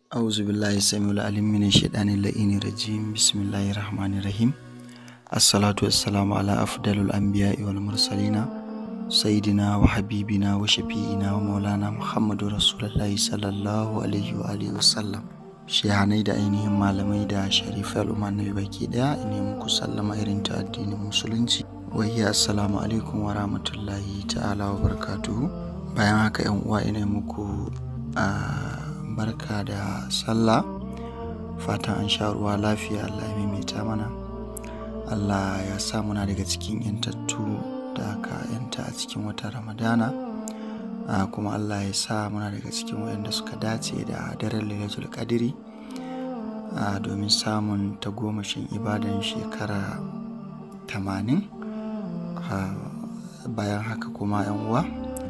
أعوذ بالله السميع العليم من الشيطان اللعين الرجيم بسم الله الرحمن الرحيم الصلاة والسلام على أفضل الأنبياء والمرسلين سيدنا وحبيبنا وشفيئنا ومولانا محمد رسول الله صلى الله عليه وآله وسلم shehanai da ainihin malamai da sharifai al'umma na baki daya ne muku sallama irin ta addinin musulunci wahiya assalamu alaikum wa rahmatullahi ta'ala wa barakatuhu bayan haka yan uwa ina muku a barka da sallah fatan an sha ruwa lafiya allah ya maimaita mana allah ya sa muna daga cikin yantattu da aka yanta a cikin watan ramadana Uh, kuma Allah ya sa muna daga cikin waɗanda suka dace da daren lailatul qadiri uh, domin samun tagomashin ibadan shekara tamanin uh, bayan haka kuma yan uwa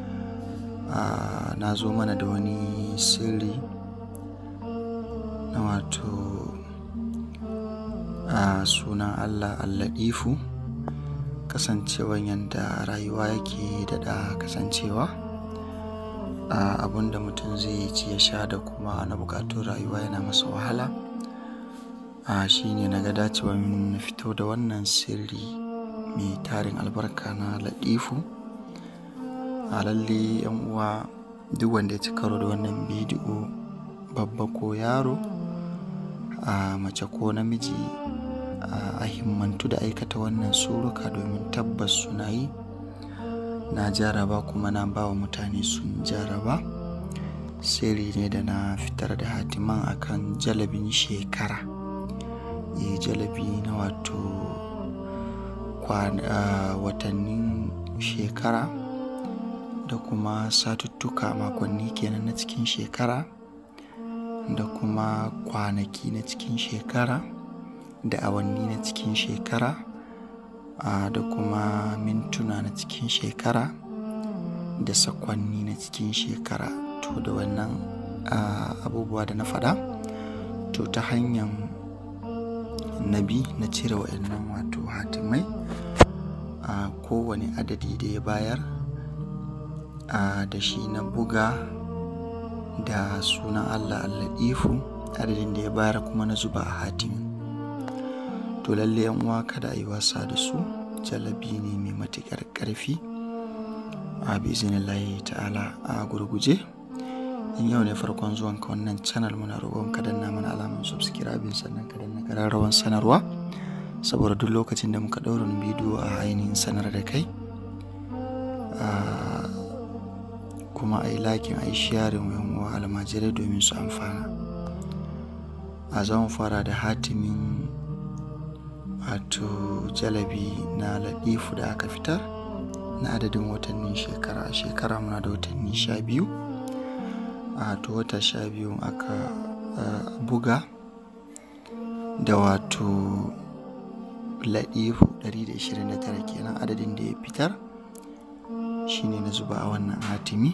na zo mana da wani sirri na wato sunan Allah alladifu kasancewan yadda rayuwa yake daɗa kasancewa Uh, abun da mutum zai ci ya sha da kuma na bukatun rayuwa yana masa wahala uh, shine na ga dacewa na fito da wannan sirri mai tarin albarka na latifu a lalle yan uwa duk wanda ya ci karo da wannan bidiyo babba ko yaro a uh, mace ko namiji a himmantu da aikata wannan suruka domin tabbas suna yi na jaraba kuma na ba wa mutane sun jaraba sirri ne da na fitar da hatiman akan jalabin shekara e jalabi na wato watannin shekara da kuma satuttuka makonni kenan na cikin shekara da kuma kwanaki na cikin shekara da awanni na cikin shekara Uh, da kuma mintuna na cikin shekara da sakwanni na cikin shekara to da wannan uh, abubuwa da na faɗa to ta hanyar nabi na cire wa'annan wato hatimai uh, kowane adadi da ya bayar da shi na buga da sunan allah alladifu adadin da ya bayar kuma na zuba a hatimin to lalle yan uwa kada a yi wasa da su jalabi ne mai matuƙar ƙarfi a bizinillahi ta'ala a gurguje in yau ne farkon zuwan ka wannan channel muna roƙon ka danna mana alamun subscribing sannan ka danna ƙararrawan sanarwa saboda duk lokacin da muka ɗaura bidiyo a ainihin sanar da kai kuma a yi lakin a yi sharing yan uwa almajirai domin su amfana a zan fara da hatimin wato jalabi na latifu da aka fitar na adadin watannin shekara a shekara muna da watanni sha biyu a to wata sha biyu aka uh, buga da wato latifu 129 kenan adadin da ya fitar shine na zuba a wannan hatimi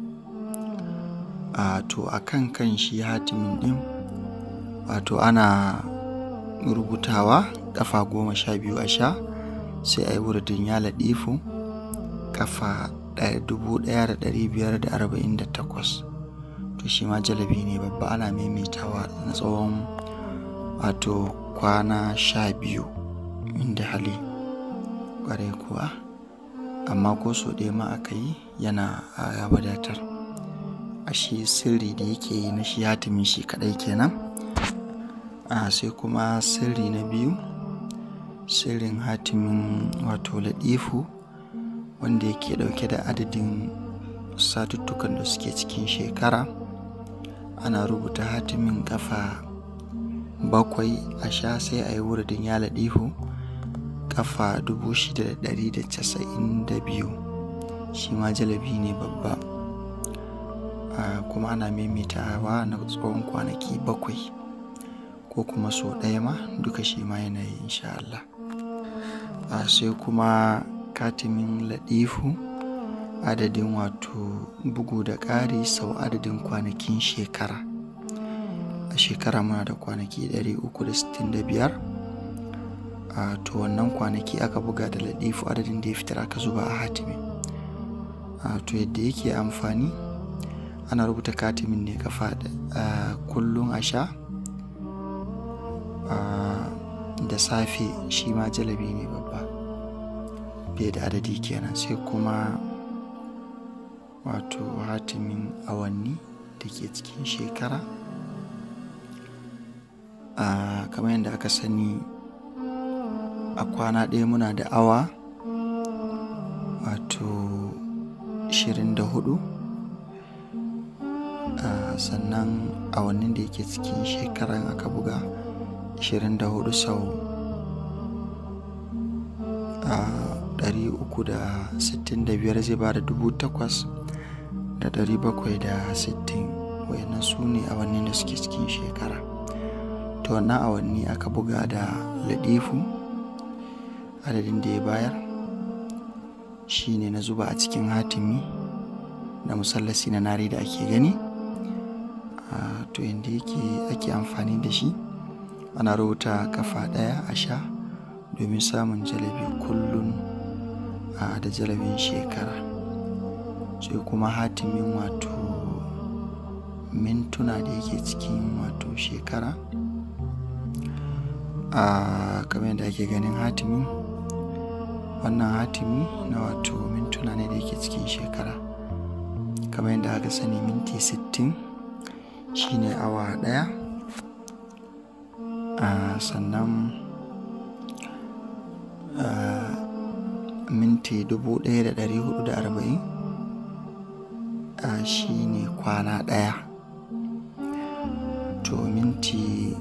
a to a kan kan shi hatimin din wato ana rubutawa kafa goma sha biyu a sha sai a yi wuridin ya laɗifu kafa dubu ɗaya da ɗari biyar da arba'in da takwas to shi ma jalabi ne babba ana maimaitawa na tsawon wato kwana sha biyu inda hali ƙwarai kuwa amma ko so ɗaya ma aka yi yana ya wadatar a shi sirri da yake yi na shi hatimin shi kaɗai kenan a sai kuma sirri na biyu sirrin hatimin wato latifu wanda yake dauke da adadin satuttukan da suke cikin shekara ana rubuta hatimin kafa bakwai a sha sai a yi wuridin ya latifu kafa 692 shi ma jalabi ne babba kuma ana maimaitawa na tsawon kwanaki bakwai ko kuma so ɗaya ma duka shi ma yana yi insha Allah a sai kuma katimin latifu adadin wato bugu da ƙari sau adadin kwanakin shekara a shekara muna da kwanaki 365 a to wannan kwanaki aka buga da latifu adadin da ya fitar aka zuba a hatimin a to yadda yake amfani ana rubuta katimin ne kafa kullum a sha da safe shi ma jalabi ne babba bai da adadi kenan sai kuma wato hatimin awanni da ke cikin shekara kamar yadda aka sani a kwana ɗaya muna da awa wato 24 sannan awannin da yake cikin shekaran aka buga 24 sau uku da sittin da biyar zai ba da dubu takwas da ɗari bakwai da sittin wayannan su ne awanni da suke cikin shekara to wannan awanni aka buga da ladifu adadin da ya bayar shi ne na zuba a cikin hatimi da musallasi na nari da ake gani to yadda yake ake amfani da shi ana rubuta kafa ɗaya a sha domin samun jalabi kullum da jalabin shekara sai kuma hatimin wato mintuna da yake cikin wato shekara a kamar yadda ake ganin hatimin wannan hatimi na wato mintuna ne da yake cikin shekara kamar yadda aka sani minti 60 shine awa daya sannan minti 1440 a shi ne kwana ɗaya to minti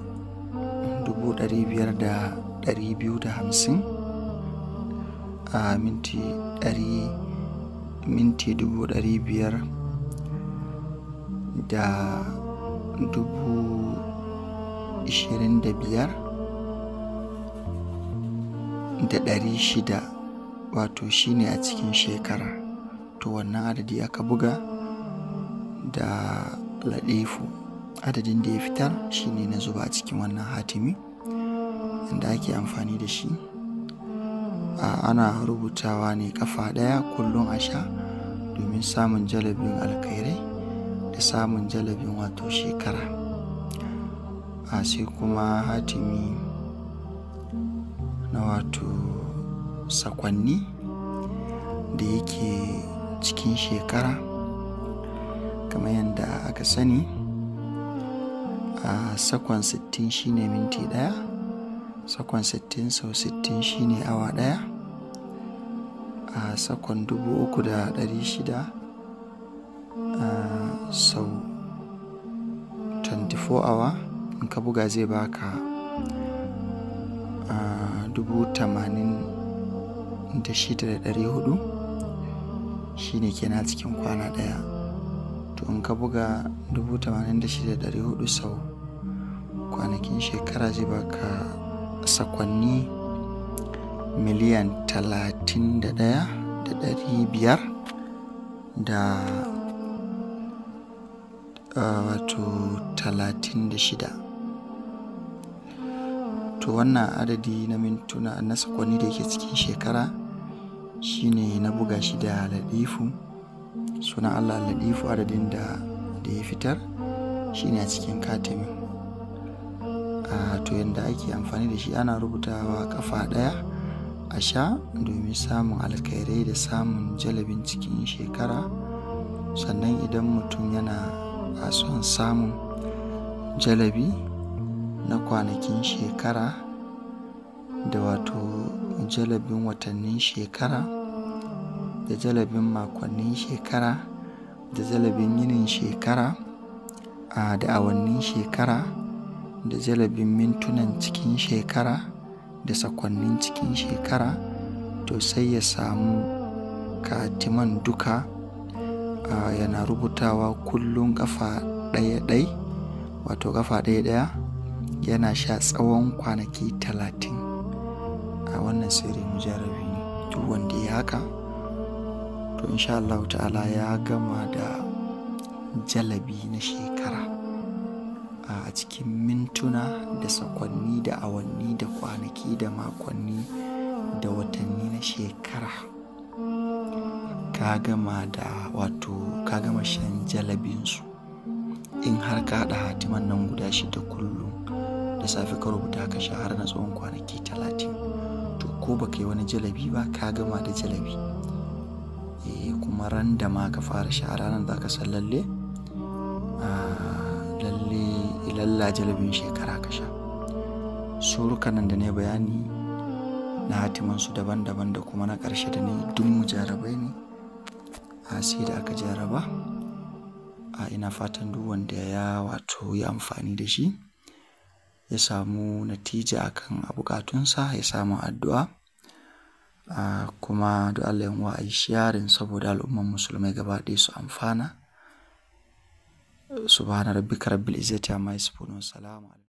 500,250 a minti 100 minti 500 da dubu ishirin da biyar da ɗari shida wato shine a cikin shekara to wannan adadi aka buga da ladifu adadin da ya fitar shine na zuba a cikin wannan hatimi inda ake amfani da shi ana rubutawa ne kafa ɗaya kullum a sha domin samun jalabin alkhairai da samun jalabin wato shekara a sai kuma hatimi na wato sakwanni da yake cikin shekara kamar yadda aka sani a sakon 60 shine minti daya sakon 60 sau 60 shine awa daya a sakon 3600 sau 24 awa in ka buga zai baka dubu tamanin da shida da ɗari hudu shine kenan cikin kwana ɗaya to in ka buga dubu tamanin da shida da ɗari hudu sau kwanakin shekara zai baka sakonni miliyan talatin da ɗaya da ɗari biyar da wato talatin da shida to wannan adadi na mintuna na sakonni da ke cikin shekara shine na buga shi da ladifu sunan allah ladifu adadin da da ya fitar shine a cikin katimin to yadda ake amfani da shi ana rubutawa kafa daya a sha domin samun alkhairai da samun jalabin cikin shekara sannan idan mutum yana son samun jalabi na kwanakin shekara da wato jalabin watannin shekara da jalabin makonnin shekara da jalabin yinin shekara a da awannin shekara da jalabin mintunan cikin shekara da sakonnin cikin shekara to sai ya samu katiman duka yana rubutawa kullum kafa ɗaya ɗai wato kafa ɗaya ɗaya yana sha tsawon kwanaki talatin a wannan sirri mujarrabi ne duk wanda ya haka to insha Allah ta'ala ya gama da jalabi na shekara a cikin mintuna da sakonni da awanni da kwanaki da makonni da watanni na shekara ka gama da wato ka gama shan jalabinsu in har ka haɗa hatiman nan guda shida kullum da safe ka rubuta ka sha har na tsawon kwanaki talatin to ko baka yi wani jalabi ba ka gama da jalabi e, kuma ran da ma ka fara sha ranar za ka san lalle lalle ilalla jalabin shekara ka sha surukan nan da ne bayani na hatimansu daban-daban da kuma na ƙarshe da ne duk mujarabai ne a sai da aka jaraba a ina fatan duk wanda ya wato yi amfani da shi ya samu natija akan a bukatunsa ya samu addu'a kuma da Allah yan a yi sharing saboda al'umman musulmai gaba ɗaya su amfana subhana rabbika rabbil izzati amma yasifun wa salamu